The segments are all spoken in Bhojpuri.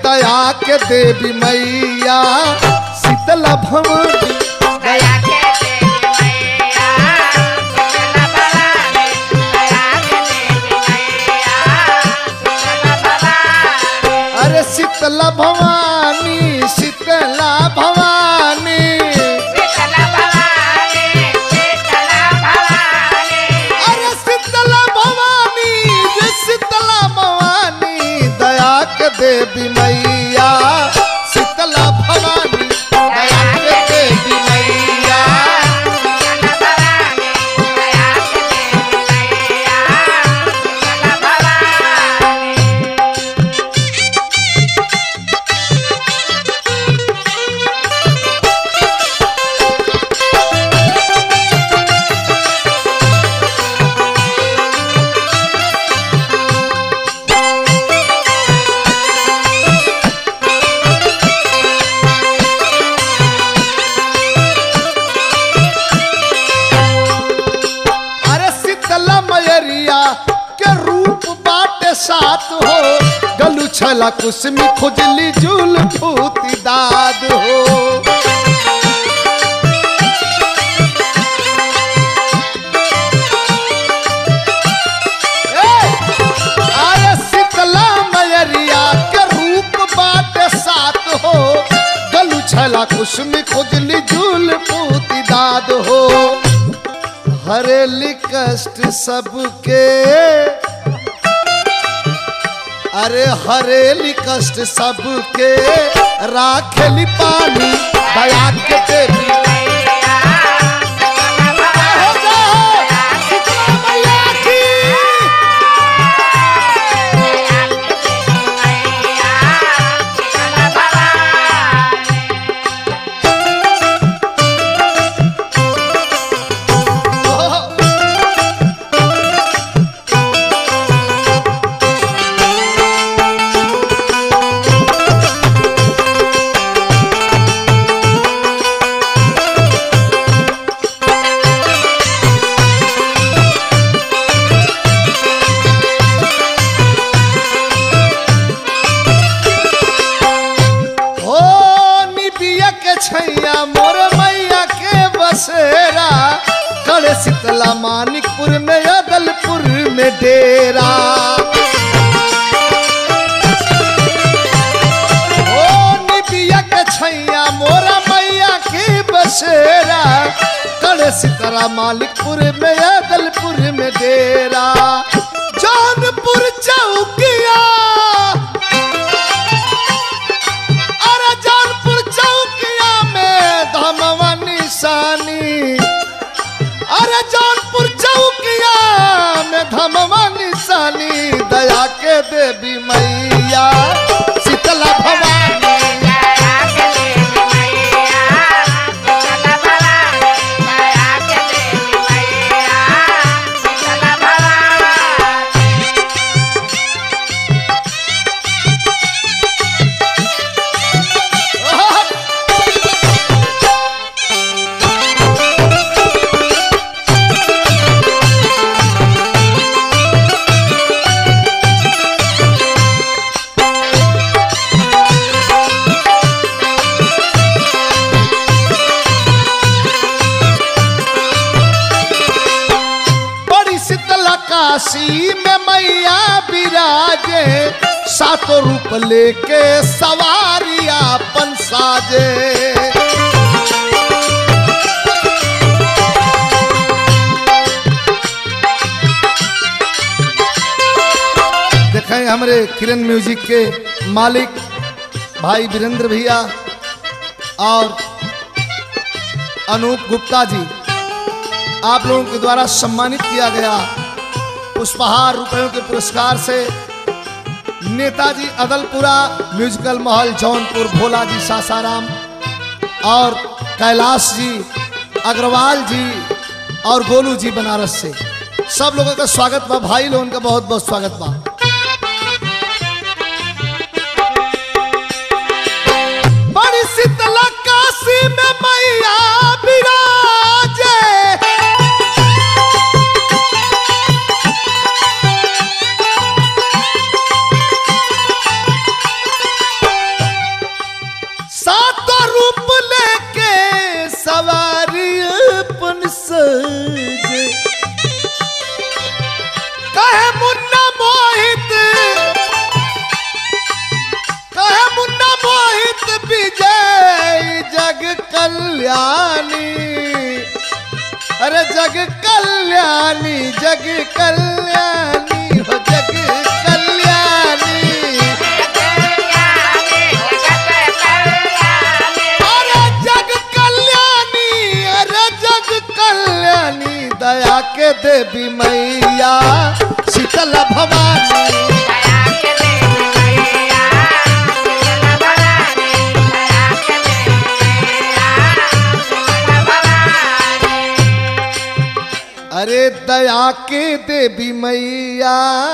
दया के देवी मैया शीतला भवानी दया के देवी मैया शीतला भवानी दया के देवी मैया शीतला भवानी अरे शीतला भवानी शीतला भवानी शीतला भवानी शीतला भवानी अरे शीतला भवानी जे शीतला भवानी दया के देवी मैया शीतला भवानी दया के देवी मैया शीतला भवानी दया के देवी मैया शीतला भवानी अरे शीतला मयरिया के रूप बाटे सात हो गलू छला कुसमी खुजली जुल फूती दाद हो ए! अरे शीतला मयरिया के रूप बाटे सात हो गलू छला कुसमी खुजली जुल फूती दाद हो हरेली कष्ट सबके अरे हरेली कष्ट सबके राखेली पानी दया के देवी हो जाओ, शीतला मैया की। हो निबिया के छैया मोर मैया के बसेरा कड़े शीतला मानिकपुर में अदलपुर में डेरा ओ निबिया के छैया मोरा मैया के बसेरा कड़े शीतला मालिकपुर में अदलपुर में डेरा जौनपुर चौकिया अरे जौनपुर चौकिया में धमवा निशानी अरे जौनपुर चौकिया में धमवा निशानी दया के देवी मैया शीतला भवानी बड़ी शीतला काशी में मैया विराजे सातों रूप लेके सवारिया अपन साजे देखें हमारे किरण म्यूजिक के मालिक भाई वीरेंद्र भैया और अनूप गुप्ता जी आप लोगों के द्वारा सम्मानित किया गया पुष्पहार रुपयों के पुरस्कार से नेताजी अदलपुरा म्यूजिकल महल जौनपुर भोला जी सासाराम और कैलाश जी अग्रवाल जी और गोलू जी बनारस से सब लोगों का स्वागत बा भाई लोगों का बहुत बहुत स्वागत बा बड़ी शीतला काशी में मैया विराजे कल्याणी अरे जग कल्याणी जग कल्याणी हो जग कल्याणी अरे जग कल्याणी अरे जग कल्याणी दया के देवी मैया शीतल भवानी अरे दया के देवी मैया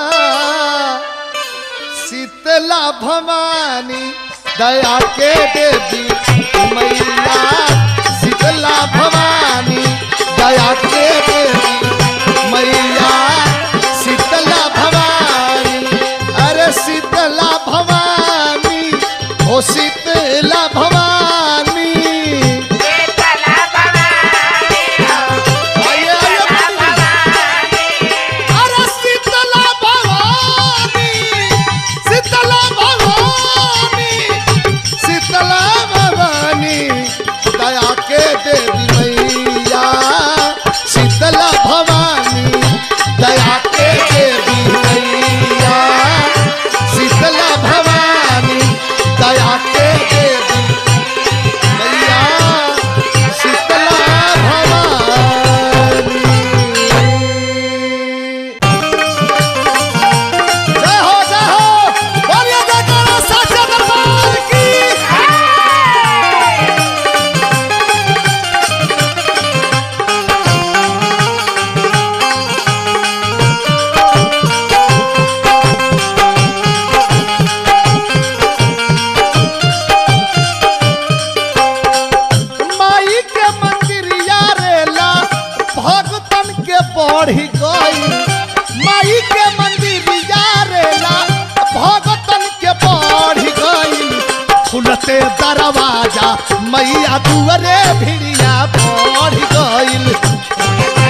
शीतला भवानी दया के देवी मैया शीतला भवानी दया के देवी मैया शीतला भवानी अरे शीतला भवानी ओ शीतला भवानी आइए, आइए, अरे शीतला भवानी शीतला भवानी शीतला भवानी दया के देवी मैया शीतला भवानी दया के देवी मैया शीतला भवानी दया के देवी मैया शीतला भवानी जय हो जय हो बोलिए जयकारा साचा दरबार की माई के मंदिर यारेला भगतन के बढ़ी गई माई के मंदिर यारेला भगतन के बढ़ी गई खुलते दरवाजा मैया दुअरे भिड़िया बढ़ गईल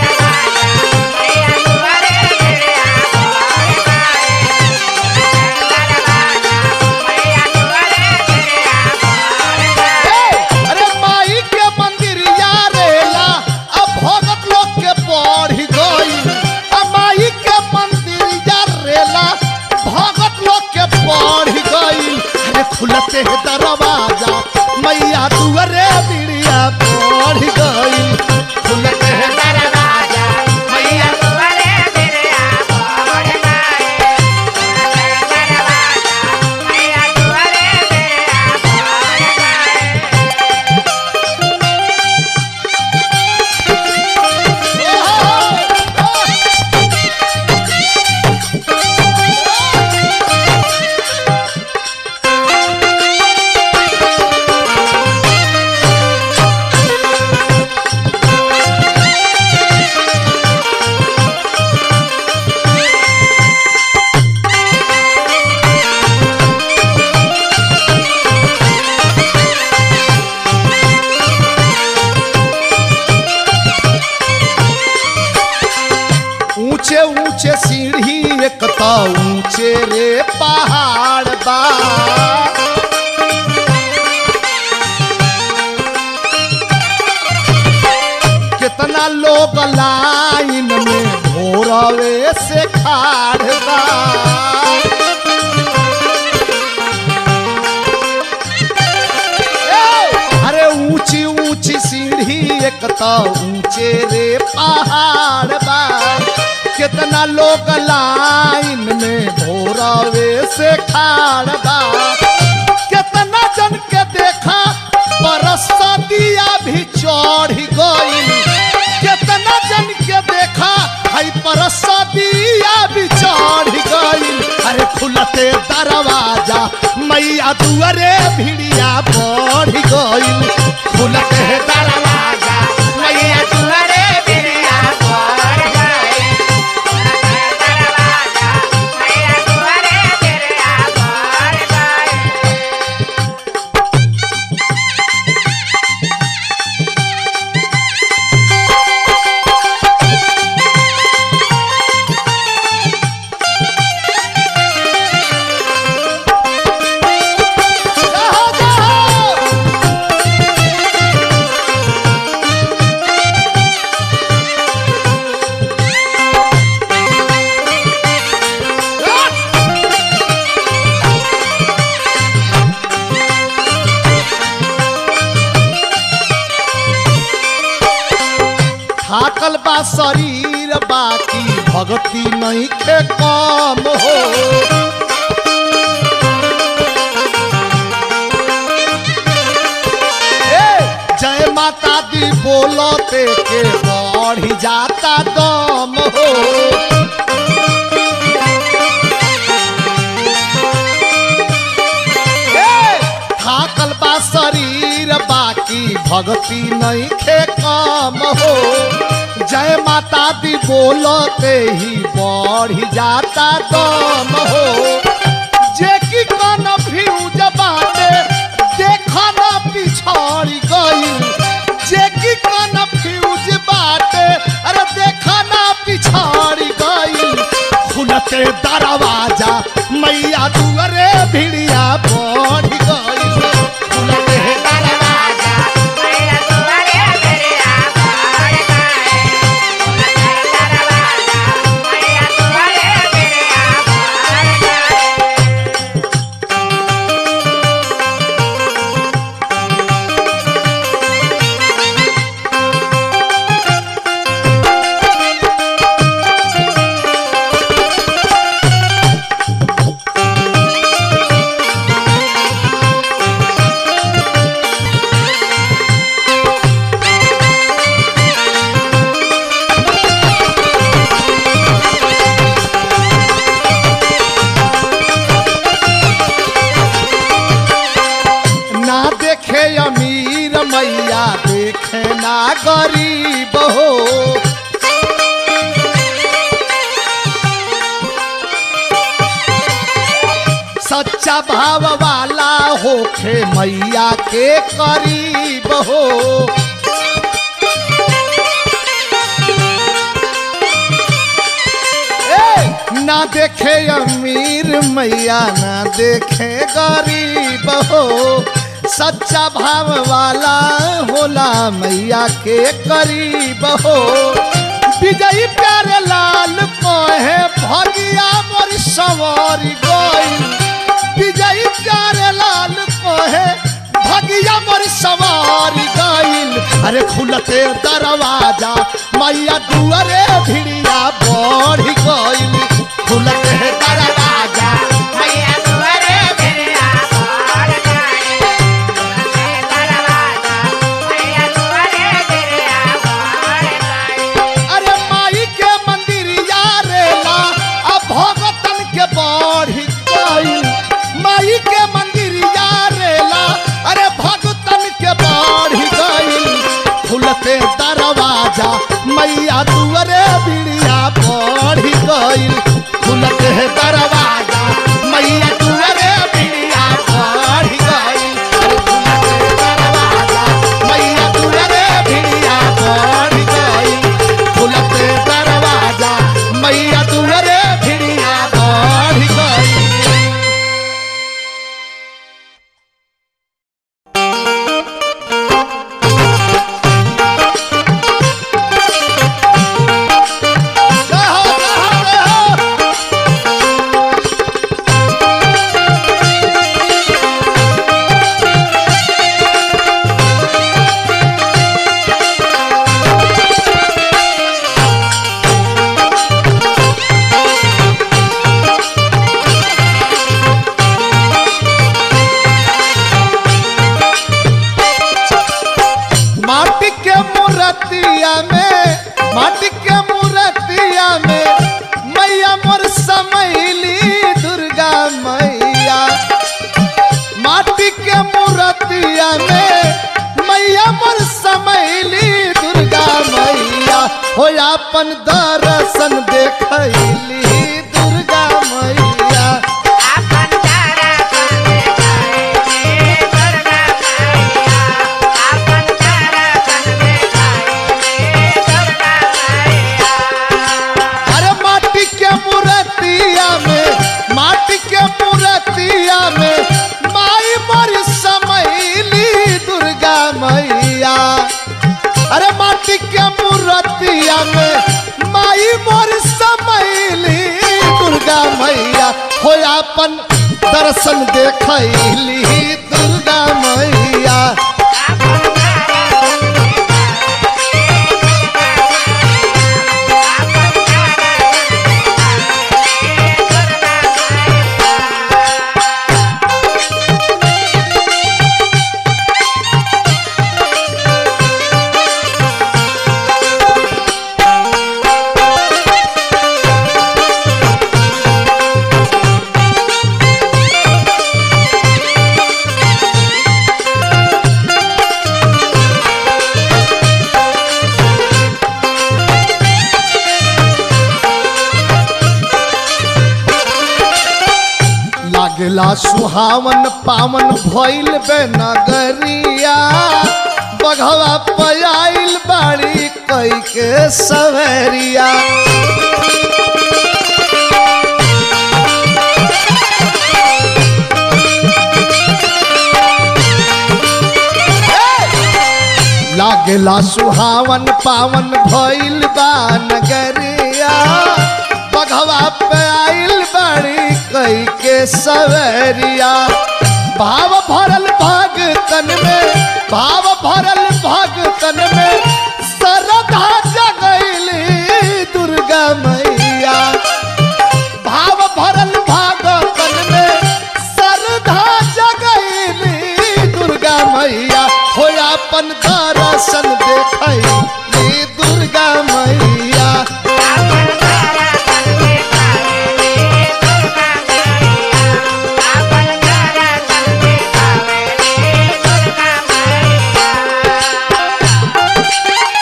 अरे माई के मंदिर यारेला अब भगत लोग के बढ़ी गई अब माई के मंदिर यारेला भगत लोग के बढ़ी गई अरे खुलते है दरवाजा मैया दुअरे बिड़िया बढ़ गई खुलते है दरवाजा मैया ऊंचे ऊंचे सीढ़ी एक तो ऊंचे रे पहाड़ बा कितना लोग लाइन में भोरवे से खाड़ बा अरे ऊंची ऊंची सीढ़ी एक तो ऊंचे रे पहाड़ बा कितना लोग लाइन में भोरवे से खाड़ बा कितना जन के देखा परसदिया भी चढ़ गई कितना जन के देखा हई परसदिया भी चढ़ गई अरे खुलते दरवाजा मैया दुअरे भिड़िया बढ़ गई खुलते दरवाजा मैया दुअरे भिड़िया बढ़ गई जाओ, जाओ। बा शरीर बाकी भक्ति नहीं के कम हो ए, जय माता दी बोलते के बढ़ जाता दम हो ए, थाकल बा शरीर बाकी भक्ति नहीं खे कम हो जय माता दी बोलते ही बढ़ जाता दम हो जे की कन फ्यूज बाटे देखा ना पिछड़ी गई जे की कन फ्यूज बाटे अरे देखा ना पिछड़ी गई खुलते दरवाजा मैया दुअरे भिड़िया बढ़ गई खुलते दरवाजा मैया तुम्हारे मेरे आभार गाए दरवाजा मैया तुम्हारे मेरे आभार गाए ना देखे अमीर मैया देखे ना गरीब हो सच्चा भाव वाला होखे मैया के करीब हो ए, ना देखे अमीर मैया ना देखे गरीब हो सच्चा भाव वाला होला मैया के करीब हो विजयी प्यारे लाल कहे भगिया मोर सवारी गई विजयी प्यारे लाल कहे भगिया मोर सवारी गईल अरे खुलते दरवाजा मैया दुआरे भिड़िया बढ़ गईल खुलते दरवाजा मैया तुम्हारे मेरे आभार गाए दरवाजा मैया तुम्हारे मेरे आभार गाए अरे माई के मंदिर यारेला अब भगतन के बढ़ गईल माई के मंदिर यारेला अरे भगतन के बढ़ गईल खुलते दरवाजा मैया दुआरे बिड़िया बढ़ गईल खुलते दरवाजा मैया दुआरे बिड़िया बढ़ गईल अरे खुलते दरवाजा मैया दुआरे बिड़िया बढ़ गईल खुलते दरवाजा मैया दुआरे बिड़िया बढ़ गईल जय हो जय हो जय हो माटी के मूर्तिया में माटी के मूर्तिया में मैया मोर समैली दुर्गा मैया माटी के मूर्तिया में मैया मोर समैली दुर्गा मैया हो अपन दर्शन देखैली दुर्गा मैया आपन तारा संगे गाए दुर्गा मैया आपन तारा संगे गाए दुर्गा मैया अरे माटी के मूर्तिया में माटी के मूर्तिया में माई मोर समैली दुर्गा मैया अरे माटी के मूर्तिया में माई मोर समैली दुर्गा मैया हो अपन दर्शन देखैली दुर्गा मैया आपन तारा संगे गाए लागला सुहावन पावन भइल बे नगरिया बघवा पयाइल बाड़ी कई के सवरिया लागला सुहावन पावन भइल बा नगरिया बघवा पे आइल बड़ी कई के सवरिया भाव भरल भगतन में भाव भरल भगतन में सरधा जगैली दुर्गा मैया भाव भरल भागतन में सरधा जगैली दुर्गा मैया हो अपन दर्शन देखैली दुर्गा मैया आपन तारा तन देखावेली दुर्गा मैया आपन तारा तन देखावेली दुर्गा मैया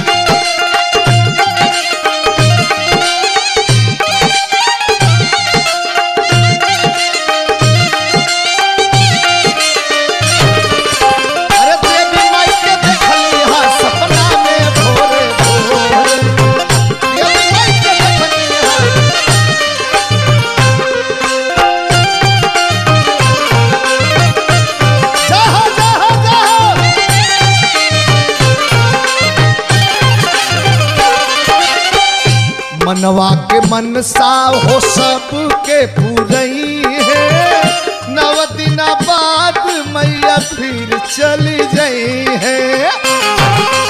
अरे देवी माई के देखली हा सपना में भोरे भोरे देवी माई के देखली हा जाहो जाहो जाहो मनवा के मनसा हो सबके पूरई है नव दिना बाद मैया फिर चली गई है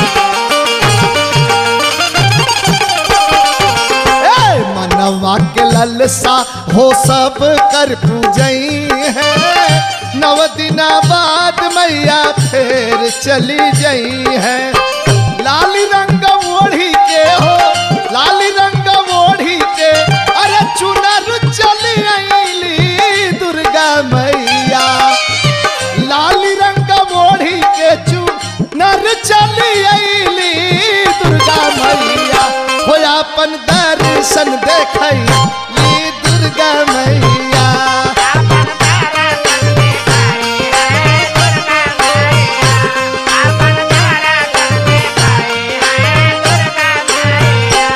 ए, मनवा के ललसा हो सब कर पूजई है नव दिना बाद मैया फिर चली गई है लाली रंग ओढ़ी के हो लाली रंग ओढ़ी के अरे चुनर चली आईली दुर्गा मैया लाली रंग ओढ़ी के चुनर चली आईली दुर्गा मैया हो अपन दर्शन देखैली दुर्गा मैया आपन तारा तन देखाई है दुर्गा मैया आपन तारा तन देखाई है दुर्गा मैया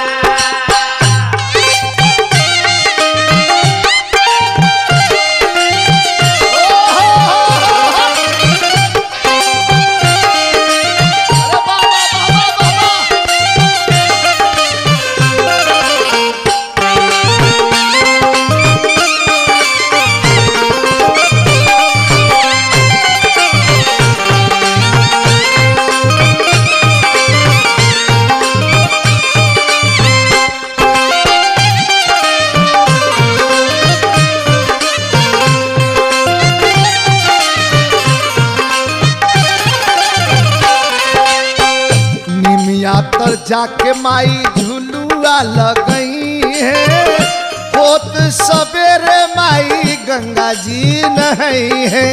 निमिया तर जाके माई झुलुआ लगई है होत सवेरे माई गंगा जी नहई है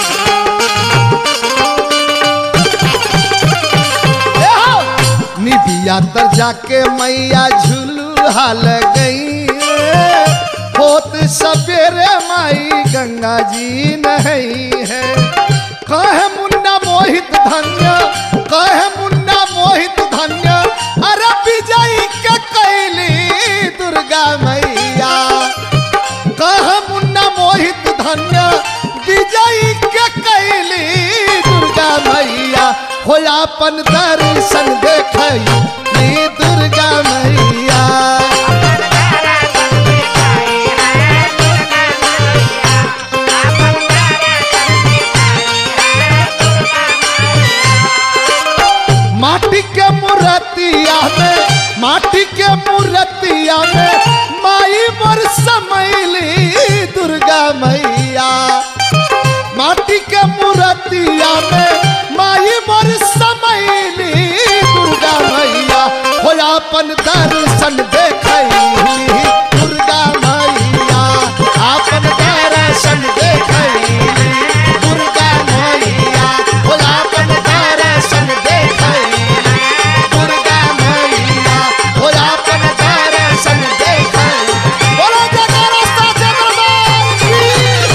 ए हो! निबिया तर जाके मैया झुलुआ लगई है होत सवेरे माई गंगा जी नहई है कहे मुन्ना मोहित धन्य कहे मुन्ना मोहित धन्य अरे विजयी के कैली दुर्गा मैया कह मुन्ना मोहित धन्य विजयी के कैली दुर्गा मैया हो अपन दर्शन देखली दुर्गा मैया आपन तारा तन देखाई है दुर्गा मैया आपन तारा तन देखाई है दुर्गा मैया माटी के मूर्तिया में माटी के मूर्तिया में माई मोर समैली दुर्गा मैया माटी के मूर्तिया में माई मोर समैली दुर्गा मैया हो अपन दर्शन देखैली दुर्गा मैया अपन दर्शन देखैली दुर्गा मैया हो अपन दर्शन देखैली दुर्गा मैया हो अपन दर्शन देखैली बोलो जयकारा साचे दरबार की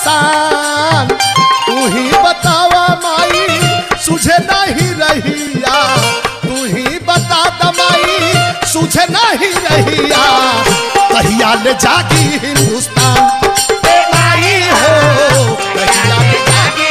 परेशान तू ही बतावा माई सुझे नहीं रहिया तू ही बता दमाई सुझे नहीं रहिया कहिया ले जागी हिंदुस्तान ए माई हो कहिया ले जागी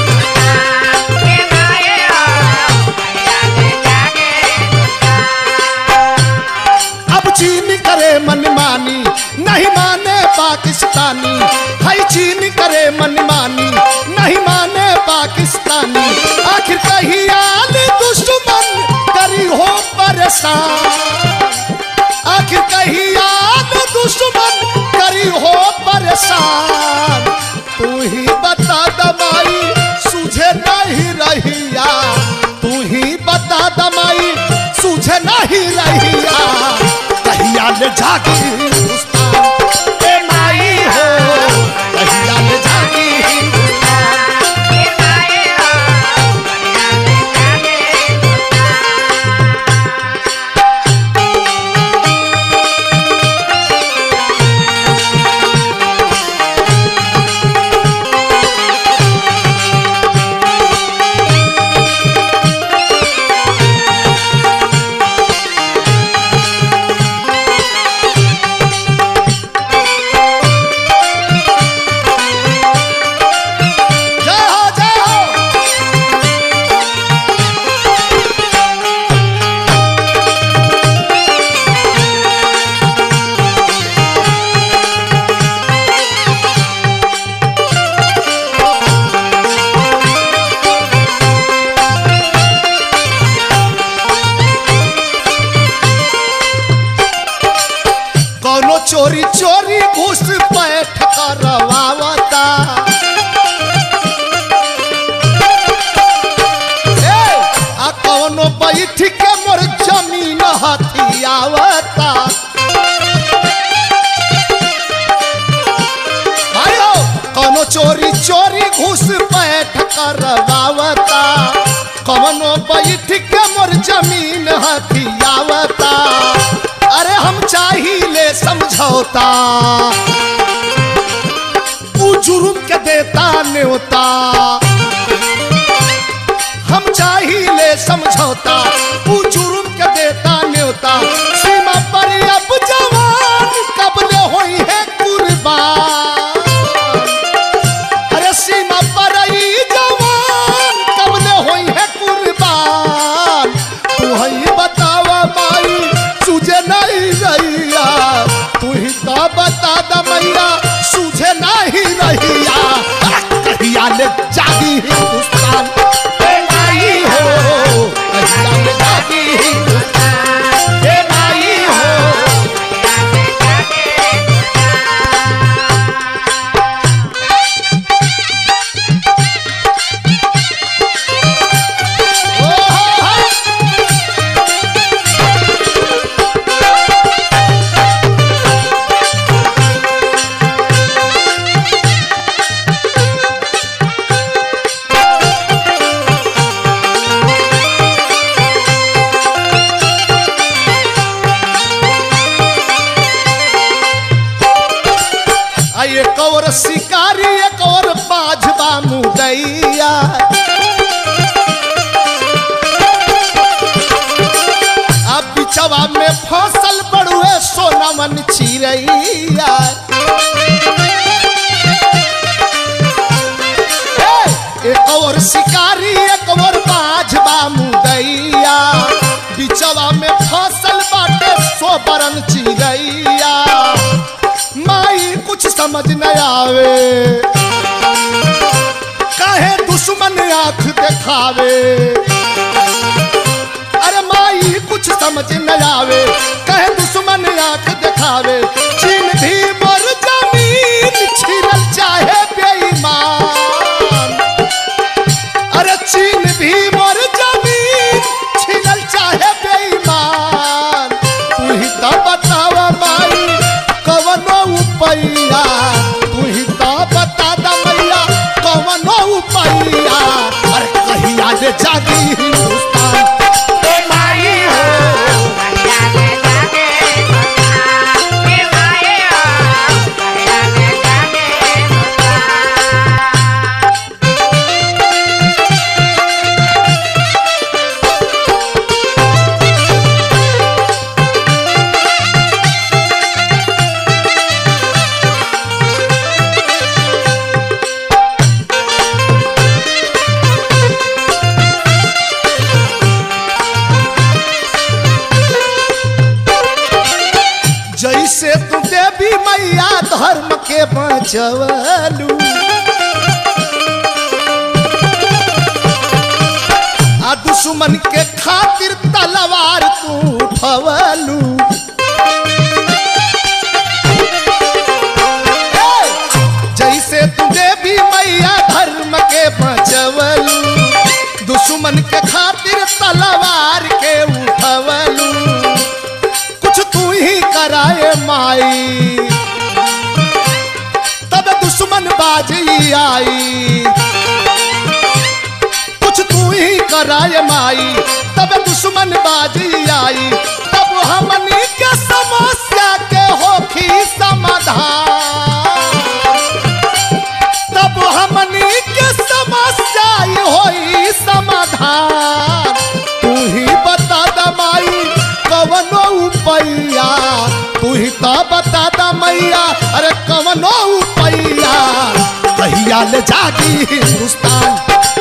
अब चीन करे मनमानी नहीं माने पाकिस्तानी हाय चीन करे मनमानी नहीं माने पाकिस्तानी आखिर कहीं आल दुश्मन करी हो परेशान आखिर कहीं आल दुश्मन करी हो परेशान तू ही बता दमाई सुझे नहीं रहिया तू ही बता दमाई सुझे नहीं रहिया कहिया ले जागी हिंदुस्तान ए माई हो कहिया ले जागी हिंदुस्तान जय हो जय हो कौनो चोरी चोरी घूस पैठ करवावता ए, आ कौनो बैठ के मोर जमीन हथियावता आयो कौनो चोरी चोरी घूस पैठ करवावता कौनो बैठ के मोर जमीन हथियावता अरे हम चाहिए समझौता ऊ जुर्म के देता न्योता हम चाहिए समझौता ऊ जुर्म के देता न्योता सीमा पर अब जवान कबले होई है कुर्बान अरे सीमा पर ई जवान कबले होई है कुर्बान तू ही बतावा माई सुझे नहीं रहिया तू ही तो बता द मैया सुझे नहीं रहिया आ, कहिया ले जागी हिंदुस्तान ए माई हो कहिया ले जागी हिंदुस्तान ए माई हो ओ हो, हो। आ एक और शिकारी एक और बाजबा मुदैया अब बिचवा में फसल बड़ुए सोनमन चिरैया ए, एक और शिकारी एक और बाजबा मुदैया बिचवा में फसल बाटे सोबरन चिरैया माई कुछ समझ न आवे काहे दुश्मन आंख दिखावे अरे माई कुछ समझ न आवे कहे दुश्मन आंख दिखावे चीन भी मोर जमीन छीनल चाहे बेईमान अरे चीन भी मोर जमीन छीनल चाहे बेईमान तू ही तो बतावा माई कवनो उपैया तू ही तो बता दा मैया कवनो उपैया अरे कहिया ले जागी हिंदुस्तान ए माई हो बचवलू आ दुश्मन के खातिर तलवार तू उठवलू जैसे तू देवी मैया धर्म के बचवलू दुश्मन के खातिर तलवार के उठवलू कुछ तू ही कराए माई तब दुश्मन बाजी आई कुछ तू ही कराए माई तब दुश्मन बाजी आई तब हमनी के समस्या के होखी समाधान तब हमनी के समस्या ही होई समाधान तू ही बता दमाई कवनो उपैया तू ही तो बता द मैया अरे कवनो उपैया कहिया ले जागी हिंदुस्तान